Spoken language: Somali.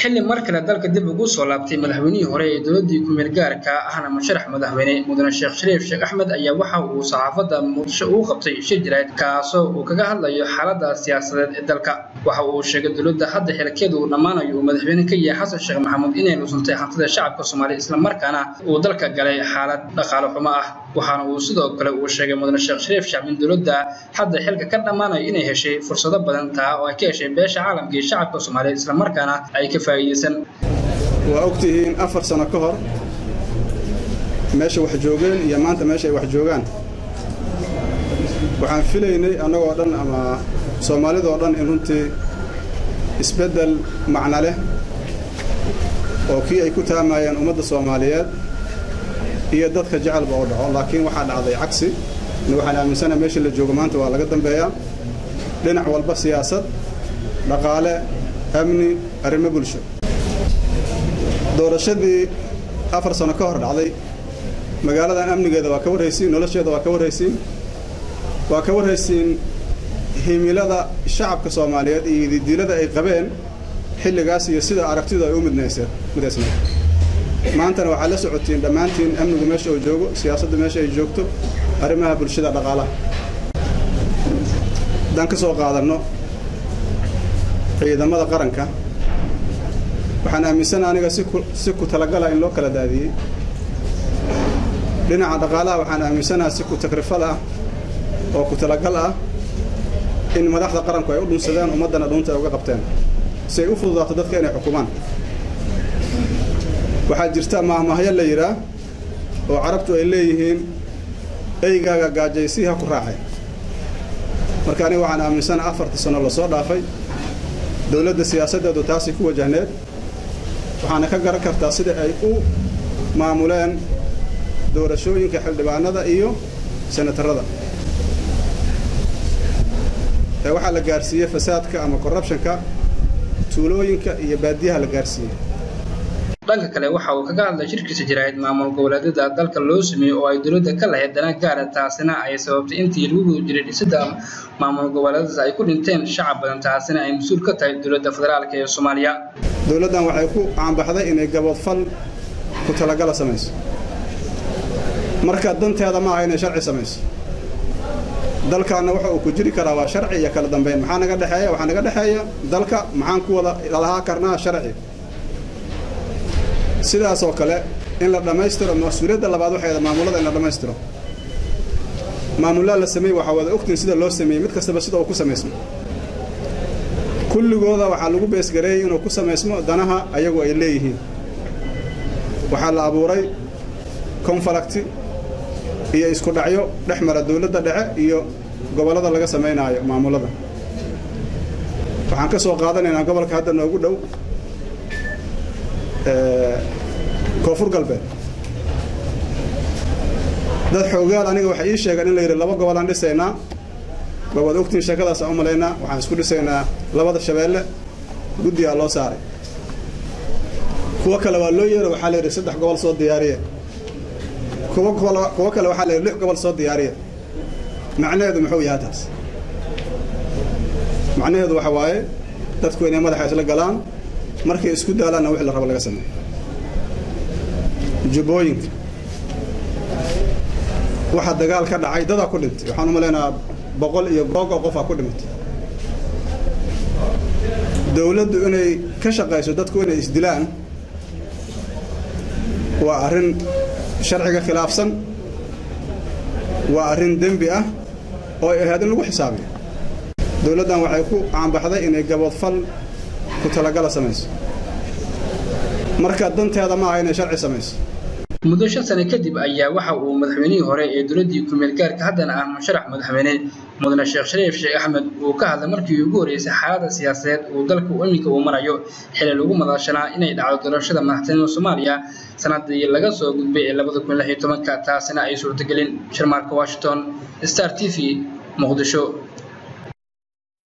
xilli mar kale dalka dib ugu soo laabtay madaxweynihii hore ee dowladii kumeel gaarka ahna musharax madaxweyne mudane sheekh shariif sheekh axmed ayaa waxa uu saxaafadda muqdisho ugu qabtay shir jirayd kaasoo uu kaga hadlayo xaaladda siyaasadeed ee dalka waxa uu sheegay dowladda hadda xilkeedu uu dhammaanayo uu madaxweyne ka yahay xasan sheekh maxamuud inay lusuntay hantida shacabka soomaaliya islamarkaana uu dalka galay xaalad dhaqaale xumo ah waxaana uu sidoo kale uu sheegay mudane sheekh shariif shacb in dowladda hadda xilka ka dhammaanayo inay heshay fursado badan taa oo ay ka heshay beesha caalamka iyo shacabka soomaaliya islamarkaana ay ka faa'iidaysan waa ogtihiin afar sano ka hor meesha wax joogeen iyo maanta meesha ay wax joogaan waxaan filaynay annagoo dhan ama soomaalidoo dhan in runtii isbeddel macno leh oo kii ay ku taamayeen ummadda soomaaliyeed iyo dadka jecelba oo dhaco laakiin waxaa dhacday cagsi waxaan aaminsanaha meesha la joogo maanta waa laga dambeeyaa dhinac walba siyaasad dhaqaale amni arrimo bulsho doorashadii afar sano ka hor dhacday magaaladan amnigeeda waa ka warraysiin nolosheeda waa ka warraysiin waa ka warraysiin himilada shacabka soomaaliyeed iyo didiilada ay qabeen xilligaas iyo sida aragtidu ay u midnayseen midaysnayd maantana waxaad la socotiin dhammaantiin amnigu meesha uu joogo siyaasaddu meesha ay joogto arrimaha bulshada dhaqaalaha haddaan ka soo qaadanno ciidamada qaranka waxaan aaminsana aniga si ku talagala in loo kala daadiyey dhinaca dhaqaalaha waxaan aaminsanaha si ku takrifal ah oo ku talagal ah in madaxda qaranku ay u dhunsadeen ummaddana dhuunta ay uga qabteen si ay u fududaato dadka inay xukumaan waxaa jirta maahmaahyo la yidhaah oo carabtu ay leeyihiin eygaaga gaajaysi ha ku raacay marka aniga waxaan aaminsana afartii sano lasoo dhaafay dowladda siyaasaddeedu taasay ku wajahneed waxaana ka garan kartaa sida ay u maamuleen doorashooyinka xildhibaanada iyo senatarada ee waxaa la gaarsiiyey fasaadka ama corrubtionka tuulooyinka iyo baadiyaha la gaarsiiyey dhanka kale waxa uu kaga hadlay shirkiisa jiraahid maamul goboleedyada dalka loo sameeyey oo ay dowladda ka lahayd dana gaara taasina ay sababtay intii lagu guda jiray dhisidda maamul goboleedyadaas ay ku dhinteen shacab badan taasina ay mas-uul ka tahay dowladda federaalka ee soomaaliya dowladdan waxay ku caanbaxday inay gaboodfal ku talagala samayso marka danteeda ma aha inay sharci samayso dalkaanna waxa uu ku jiri karaa waa sharci iyo kala dambeyn maxaa naga dhexeeya waxaa naga dhexeeya dalka maxaan ku wada lahaa karnaa sharci sidaas oo kale in la dhammaystiro mas-uuliyadda labaad waxay maamulada in la dhammaystiro maamullaa la sameeyey waxaa wada ogtiin sida loo sameeyey mid kastaba sida uu ku samaysmo kulligooda waxaa lagu beesgareeyey inuu ku samaysmo danaha ayagu ay leeyihiin waxaa la abuuray konfalakti iyo isku dhacyo dhex mara dowladda dhexe iyo gobollada laga samaynaayo maamullada waxaan ka soo qaadanaynaa gobolka hadda noogu dhow koonfur galbeed dad xoogaal aniga waxay ii sheegeen in la yidhi laba gobolaan dhisaynaa ba waad ogtiin sheekadaas aan u malaynaa waxaan isku dhisaynaa labada shabeelle guddigaa loo saaray kuwo kale waa loo yeero waxaa la yidhi saddex gobol soo diyaariye kuwo kuwo kale waxaa la yidhi lix gobol soo diyaariye macnaheedu muxuu yahay taas macnaheedu waxa waaye dadku inay madaxa isla galaan markay isku daalaanna wixii la rabo laga sameeyo jubbooyinka waxaa dagaal ka dhacay dadaa ku dhintay waxaan u malaynahaa boqol iyo googo qofaa ku dhimatay dowladdu inay ka shaqayso dadku inay isdilaan waa arrin sharciga khilaafsan waa arrin dembi ah oo ay ahayd in lagu xisaabiyo dowladdan waxay ku caanbaxday inay gaboodfal ku talagala samayso marka danteeda ma aha inay sharci samayso muddo shan sano kadib ayaa waxa uu madaxweynihii hore ee dowladdii kumeel gaarka haddana ah musharax madaxweyne mudane sheekh shariif sheekh axmed uu ka hadlay markii ugu horreysay xaaladda siyaasadeed uu dalka iminka uu marayo xili lagu madaashanaa inay dhacdo doorashada madaxtinimada soomaaliya sanadii laga soo gudbay ee labada kun lix iyo tobanka taasina ay suurtagelin sharmaarka washington star t v muqdisho